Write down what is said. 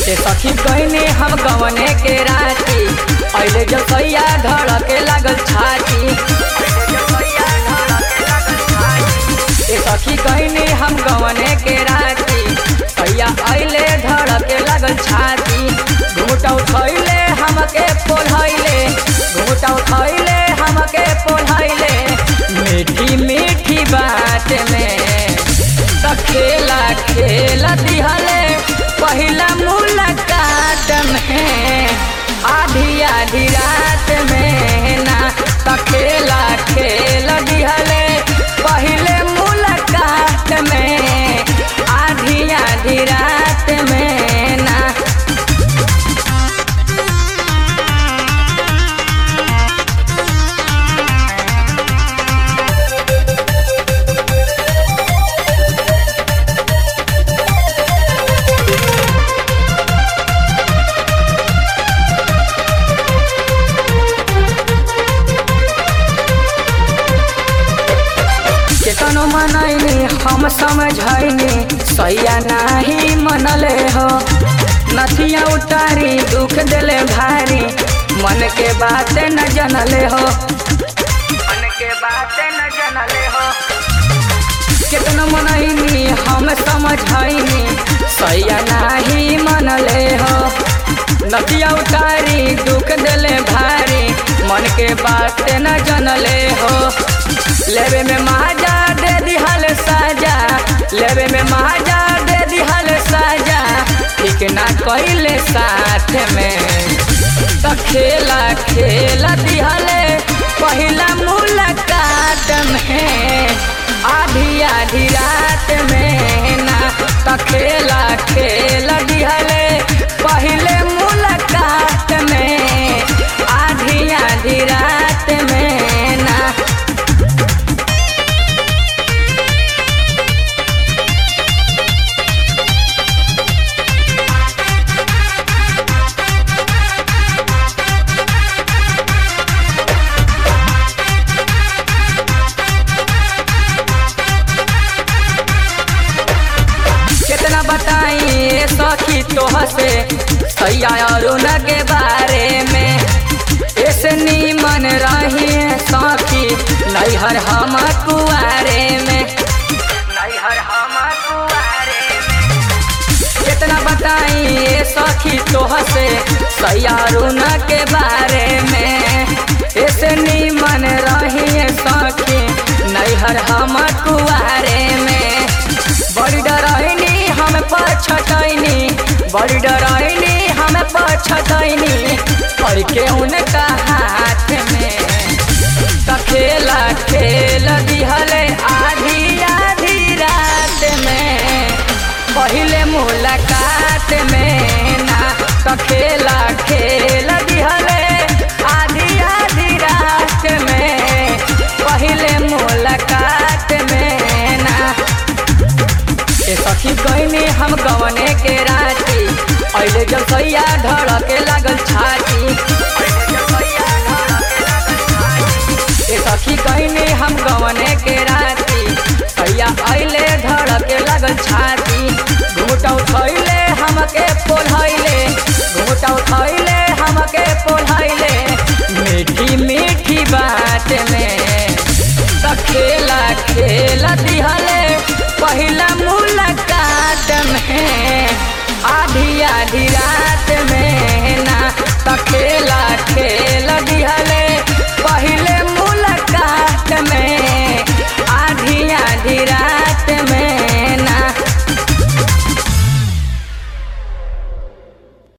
ए सखी कहने हम गवने के राती अइले जब सैया धड़के लागल छाती ए सखी कहने हम गवने के राती सैया अइले धड़के लागल छाती घूटा उठैले हमके पोढ़ैले घूटा उठैले हमके पोढ़ैले मीठी मीठी बात में त खेला खेला दिहले पहिला मुलाकात में आधी आधी रात में ना त खेला खेला दिहले पहिले मुलाकात में आधी आधी रात में ना केतनो मनैनी हम समझैनी सैया नाही मनले हो नथिया उतारी दुख देले भारी मन के बात न जनले हो मन के बात न जनले हो केतनो मनैनी हम समझैनी सैया नाही मनले हो नदिया उतारी दुख देले भारी मन के बात न जनले हो लेवे में महाजा दे दिहल साजा लेवे में महाजा दे दिहल साजा ठीक ना कइले साथ में त खेला खेला दिहले पहिला मुलाकात में आधी आधी रात में ना त खेला खेला दिहले पहिले मुलाकात में आधी आधी रात में ना कितना बताई सखी तोह से सैया अरुण के बारे में ऐसे नीमन रही सखी नैहर हम कुआरे में नैहर हम कुआरे में कितना बताई सखी तोह से सैया अरुण के बारे में ऐसे नीमन रही सखी नैहर हम कुआरे में बड़ी डराइनी हम पछतैनी बड़ी डराइनी हम पछतैनी पड़ के उनका हाथ में त खेला खेल दिहले आधी आधी रात में पहिले मुलाकात में ना त खेला खेल दिहले आधी आधी रात में पहिले मुलाकात में ना ए सखी गईनी हम गवने के राती अइले जब सैया धड़के लागल छाती ए सखी गईनी हम गवने के राती सैया अइले धड़के लागल छाती घूटा उठैले हमके पोढ़ैले घूटा उठैले हमके पोढ़ैले मीठी मीठी बात में त खेला खेला दिहले पहिला मुलाकात में आधी आधी रात